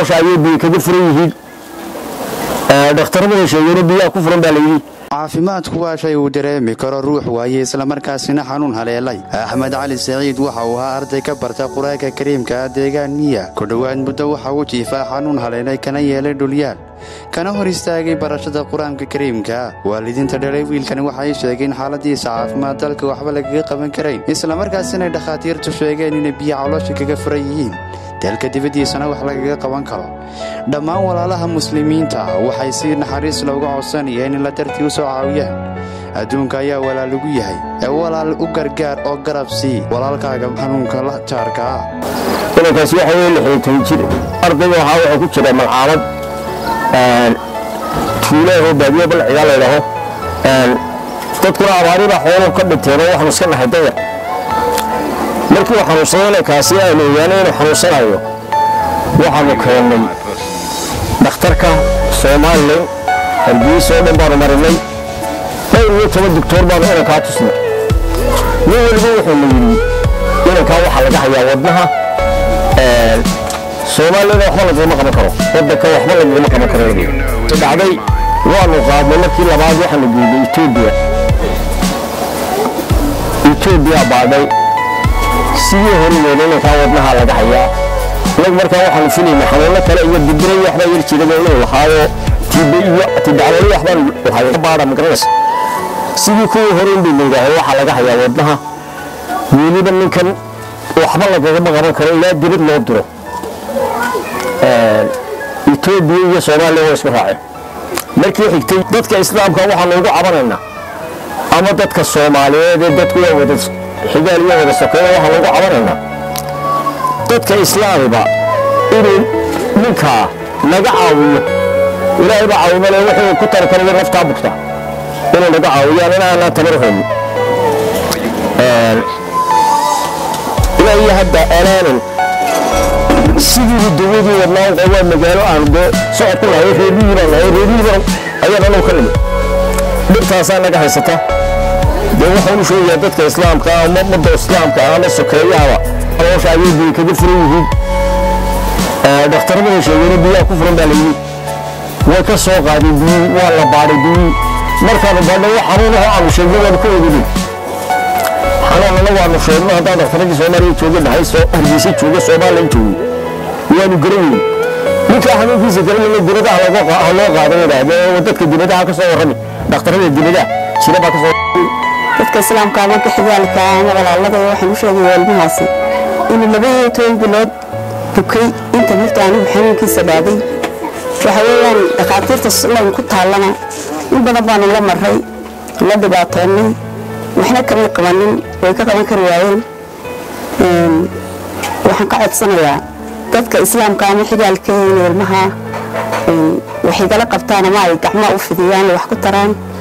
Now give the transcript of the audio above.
caloosha ayay biyo kaga furan yihiin dhakhtaradana sheegeen biyaha ku furan baa layidhi caafimaadku waa shay uu dareemi karo ruux waaye islamarkaasina xanuun haleelay axmed cali saciid waxa uu ahaa arday ka barta qur-aanka kariimka ah deegaan miya ku dhowaad muddo waxa uu jiifaa xanuun haleelay kana yeelay dhulyaal kana hor istaagay barashada qur-aanka kariimka waalidiinta dhalay wiilkani waxay sheegeen xaaladiisa caafimaad dalka waxba lagaga qaban karayn islamarkaasina dhakhaatiirtu sheegeen inay biyo caloosha kaga furan yihiin dalka dibaddiisana wax lagaga qaban karo dhammaan walaalaha muslimiinta waxay si naxariis looga codsanayeen in la dartii u soo caawiyaan adduunka ayaa walaalagu yahay ee walaal u gargaar oo garab sii walaalkaaga xanuunka la jaarka ah inankaasi waxa weye lixdan jir ardayga waxaa waxaa ku jira malcaamad tuulaahoo baadiyo balcigaa laydhaho dadkuna abaaribaa xooluhu ka dhinteen oo waxaanu iska nahay dayac markii uu xanuunsaday inankaasi aynu ogaanay inuu xanuunsanayo waxaanu keennay dhakhtarka somalilan hargeysa oo dhan baanu marinay dhowr iyo toban doctoor baanu inankaa tusnay nin weliba wuxuuna yidhi inankaa waxaa laga hayaa wadnaha soomaaliyana waxba laguma qaban karo waddanka waxba laguma qaban karo dhacday waanu qaadnay markii labaad waxaanu geynay etoobiya etoobiya baadhay sidii horigeena inankaa wadnaha laga hayaa inagu markaa waxaanu filaynay xanuuno kale iyo dibira iyo waxbaa yar jiraba inuu lahaayo tibe iyo tidacwali waxbaan lahayo baadha magaranaysa sidii kuwii hore in bay layidhaaho waxaa laga hayaa wadnaha weliba ninkan waxba lagagama qaban karo ilaa dibad loo diro etoobiya iyo soomaaliya waa isku raaceen markii xigtay dadka islaamka waxaanu ugu cabanaynaa ama dadka soomaaliyeed ee dadku waa wada xigaal iyo wada sokeeya waxaanu ugu cabanaynaa dadka islaamiba inuu ninkaa naga caawiyo ilaahay baa caawimale wuxuu ku tari karayo naftaa bugta inuu naga caawiyaan in aanaan tamar haynin ilaa iyo hadda alaanan sidii dawadii wadnaa waa magaalo aan dee socod ku lahay reebihii baan lahay reebihii baan ayaan anuu ka nimid dhibtaasaa naga haysata dee waxaan u sheegayaa dadka islaamka ama ummadda islaamka ama sokeeyahaba caloosha ayay biyo kaga furan yihiin dhakhtaradana sheegeen biyaha ku furan baa layidhi way ka soo qaadeen biyii waa la baadhay biyii markaanu baadhay wax xanuunaho aanu sheegno waanu ka oganin xanuunana waanu sheegno haddaan dhakhtaradii soomaaliya jooga dhahay soo hargeysa jooga soomaaliya joogo waanu garan weyn ninkaa xanuunkiisa garanayna dibadaha ha loo qaado yidhaahde dadka dibadaha ka soo warrami dhakhtarada dibadaha jira baa ka soo dadka islaamka marka xigaalka ama walaalada waxaan u sheegaya ilmahaasi inuu laba iyo toban bilood bukay inta marta anigu xanuunkiisa dhaaday waxa weeyaan dhakhaatiirta layn ku taallana in badan baanu la maray la dhibaatoonnay waxna kama qabanin way ka qaban kari waayeen waxaan ka codsanayaa dadka islaamka ama xigaalka inay ilmaha waxay kala qabtaan ama ay gacmaha u fidiyaan wax ku taraan